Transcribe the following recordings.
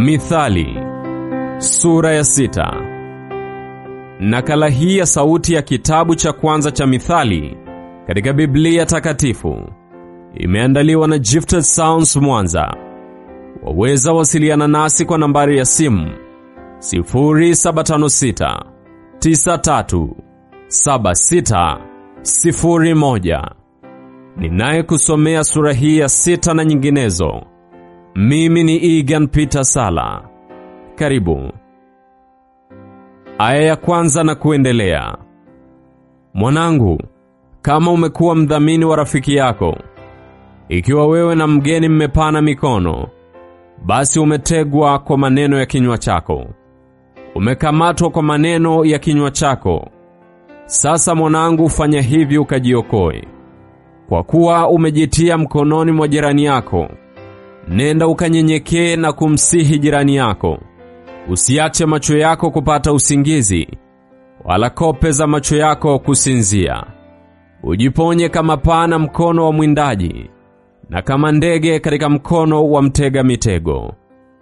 Mithali sura ya sita. Nakala hii ya sauti ya kitabu cha kwanza cha Mithali katika Biblia Takatifu imeandaliwa na Gifted Sounds Mwanza. Waweza wasiliana nasi kwa nambari ya simu 0756 93 76 01. Ninayekusomea sura hii ya sita na nyinginezo mimi ni Egan Peter Sala. Karibu. Aya ya kwanza na kuendelea. Mwanangu, kama umekuwa mdhamini wa rafiki yako, ikiwa wewe na mgeni mmepana mikono, basi umetegwa kwa maneno ya kinywa chako, umekamatwa kwa maneno ya kinywa chako. Sasa mwanangu, fanya hivi ukajiokoe, kwa kuwa umejitia mkononi mwa jirani yako. Nenda ukanyenyekee na kumsihi jirani yako. Usiache macho yako kupata usingizi, wala kope za macho yako kusinzia. Ujiponye kama pana mkono wa mwindaji, na kama ndege katika mkono wa mtega mitego.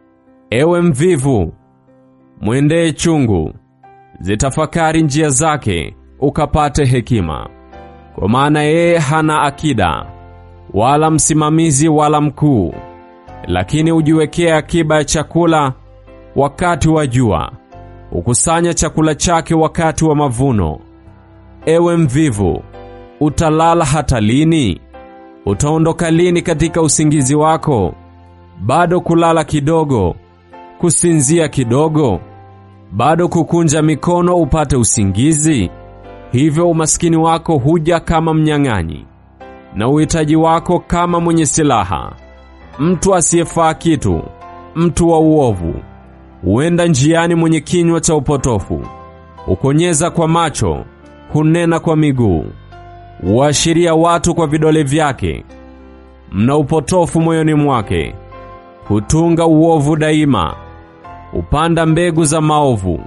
Ewe mvivu, mwendee chungu, zitafakari njia zake, ukapate hekima. Kwa maana yeye hana akida, wala msimamizi, wala mkuu lakini ujiwekea akiba ya chakula wakati wa jua, ukusanya chakula chake wakati wa mavuno. Ewe mvivu, utalala hata lini? Utaondoka lini katika usingizi wako? Bado kulala kidogo, kusinzia kidogo, bado kukunja mikono upate usingizi? Hivyo umaskini wako huja kama mnyang'anyi, na uhitaji wako kama mwenye silaha mtu asiyefaa kitu, mtu wa uovu, huenda njiani mwenye kinywa cha upotofu, hukonyeza kwa macho, hunena kwa miguu, huashiria watu kwa vidole vyake. Mna upotofu moyoni mwake, hutunga uovu daima, hupanda mbegu za maovu.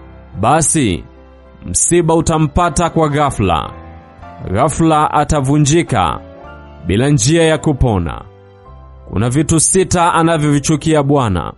Basi msiba utampata kwa ghafla, ghafla atavunjika bila njia ya kupona. Kuna vitu sita anavyovichukia Bwana,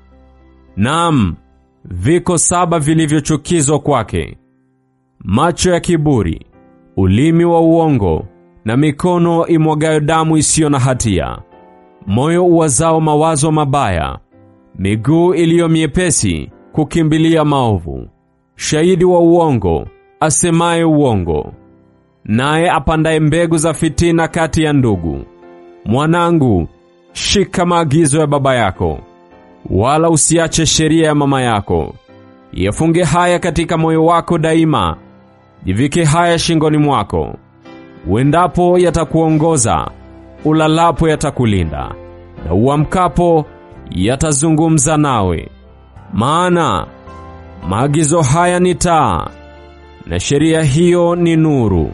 naam, viko saba vilivyochukizwa kwake: macho ya kiburi, ulimi wa uongo, na mikono imwagayo damu isiyo na hatia, moyo uwazao mawazo mabaya, miguu iliyo miepesi kukimbilia maovu, shahidi wa uongo asemaye uongo, naye apandaye mbegu za fitina kati ya ndugu. Mwanangu, Shika maagizo ya baba yako, wala usiache sheria ya mama yako. Yafunge haya katika moyo wako daima, jivike haya shingoni mwako. Uendapo yatakuongoza, ulalapo yatakulinda, na uamkapo yatazungumza nawe. Maana maagizo haya ni taa, na sheria hiyo ni nuru,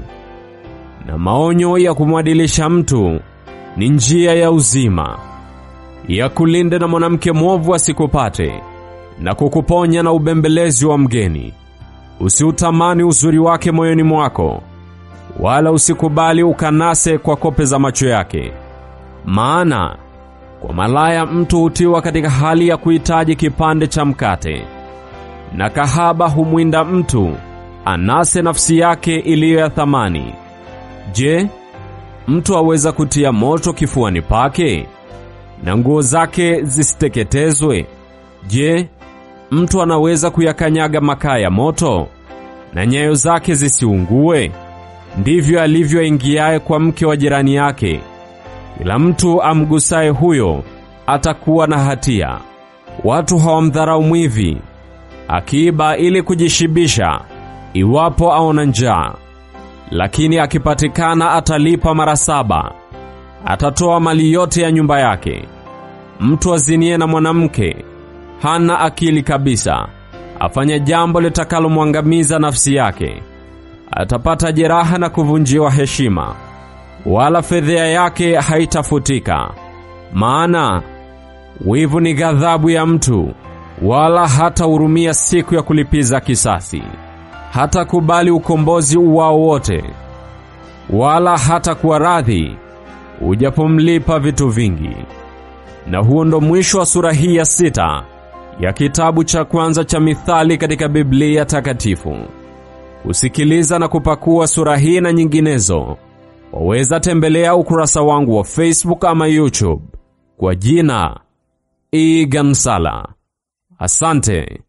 na maonyo ya kumwadilisha mtu ni njia ya uzima, ya kulinde na mwanamke mwovu asikupate, na kukuponya na ubembelezi wa mgeni. Usiutamani uzuri wake moyoni mwako, wala usikubali ukanase kwa kope za macho yake. Maana kwa malaya mtu hutiwa katika hali ya kuhitaji kipande cha mkate, na kahaba humwinda mtu anase nafsi yake iliyo ya thamani. Je, mtu aweza kutia moto kifuani pake na nguo zake zisiteketezwe? Je, mtu anaweza kuyakanyaga makaa ya moto na nyayo zake zisiungue? Ndivyo alivyoingiaye kwa mke wa jirani yake. Kila mtu amgusaye huyo atakuwa na hatia. Watu hawamdharau mwivi akiiba ili kujishibisha, iwapo aona njaa lakini akipatikana atalipa mara saba, atatoa mali yote ya nyumba yake. Mtu azinie na mwanamke hana akili kabisa, afanya jambo litakalomwangamiza nafsi yake. Atapata jeraha na kuvunjiwa heshima, wala fedhea yake haitafutika. Maana wivu ni ghadhabu ya mtu, wala hatahurumia siku ya kulipiza kisasi hata kubali ukombozi uwao wote, wala hata kuwa radhi ujapomlipa vitu vingi. Na huo ndo mwisho wa sura hii ya sita ya kitabu cha kwanza cha Mithali katika Biblia Takatifu. Kusikiliza na kupakua sura hii na nyinginezo, waweza tembelea ukurasa wangu wa Facebook ama YouTube kwa jina Egan Sala. Asante.